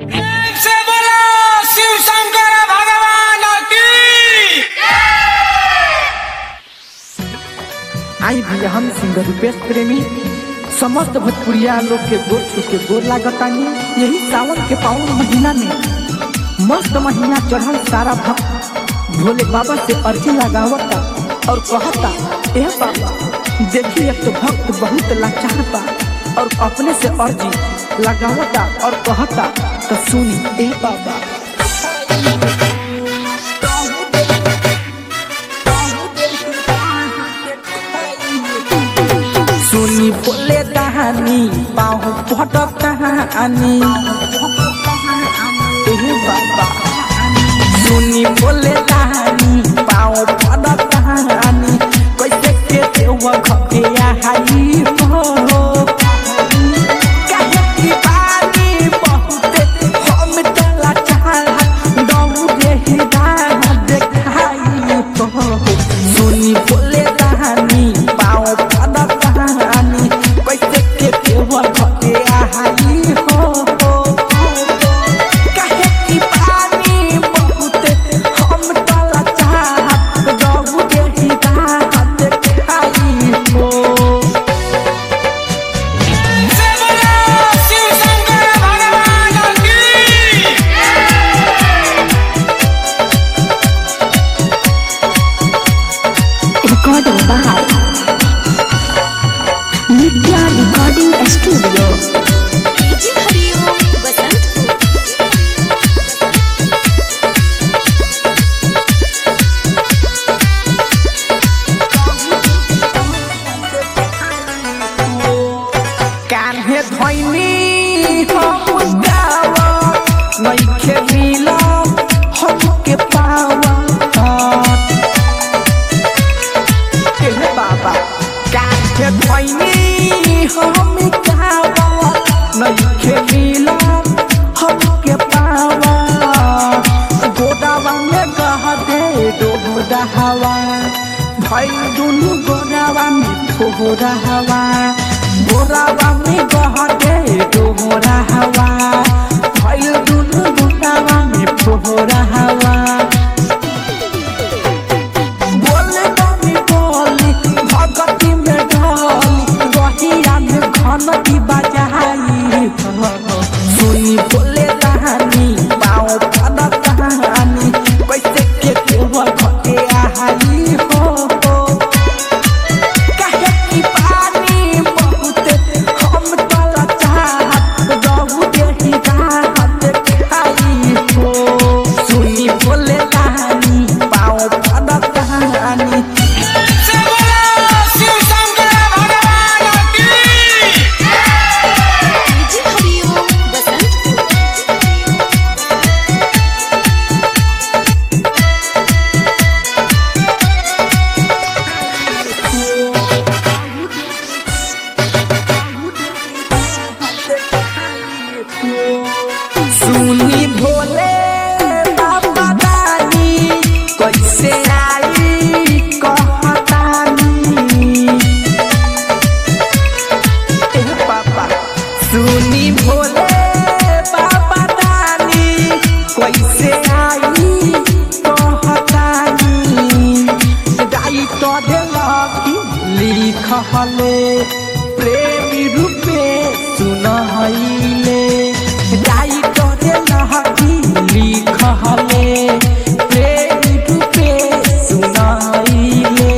से बोलो शिव शंकर भगवान की आई भी हम सिंगर रूपेश प्रेमी समस्त भोजपुरिया लोग के गोर छू के गोर लागतानी यही सावन के पावन महीना में मस्त महीना चढ़ल सारा भक्त भोले बाबा से अर्जी लगावता और कहता ए बाबा देखिए एक तो भक्त बहुत लाचार बा और अपने से अर्जी लगावता और कहता तो सुनी ए बाबा सुनी बोले कहानी पाँव पटक कहानी ए बाबा सुनी बोले कहानी पाँव पटक कहानी कैसे के देव घके आई हो काहे की बानी बहुते हम तला चाहा दौड़े ही राह देखाई हो सुनी बोले कहानी पाँव पटक कहानी कैसे के देव घके आई हो काहे की बानी बहुते हम तला चाहा दौड़े ही राह देखाई हो से बोलो शिव शंकर भगवान की Recording by Nitya Recording Studio. जी हरिओम बसंत कान्हे धैनी हम गावा नइखे मिला हमके पावा ए बाबा कान्हे धैनी हम गावा नइखे मिला हमके पावा गोदावा में गह दे डोरा हवा भई दुनु गोदावा में ठोरा हवा गोरावा में गह दे डोरा हवा भई दुनु गोदावा में ठोरा हवा बोले बानी बोली भगती में ढोली गहिया में घनटी बजाई सुनी बोले कहानी पाओ पदा कहानी कैसे के देव घटे आई हो काहे की पानी बहुते हम तला चाहत दौड़े ही राहत खाई हो सुनी बोले कहानी पाओ पदा कहानी से बोलो शिव शंकर भगवान की जी हरिओम बसंत सुनी भोले बाबा दानी कैसे आई कहतानी ए बाबा सुनी भोले बाबा दानी कैसे आई कहतानी दाई तो देलकी लिखले प्रेमी रूपे सुनहैले दाई तो देलकी लिखले प्रेमी रूपे सुनहैले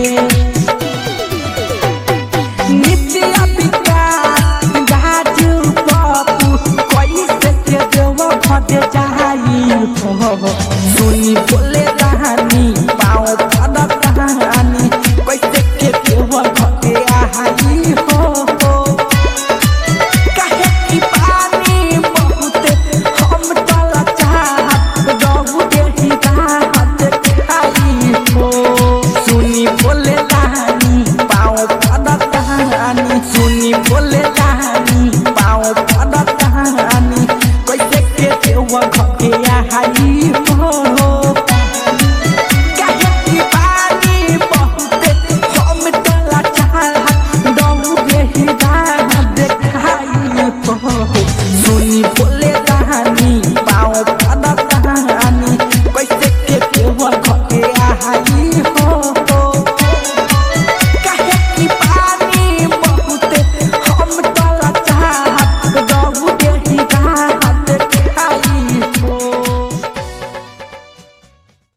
नित्य विकास गाजू बापू कैसे के देव भटे जाई हो सुनी बोले कहानी पाओ पद कहानी कैसे के देव भटे आई हो काहे की पानी बहुते हम तला चाहत दौड़े ही राहत खाई हो सुनी बोले कहानी पाओ पद कहानी सुनी बोले कहानी पाओ पद कहानी कैसे के देव घर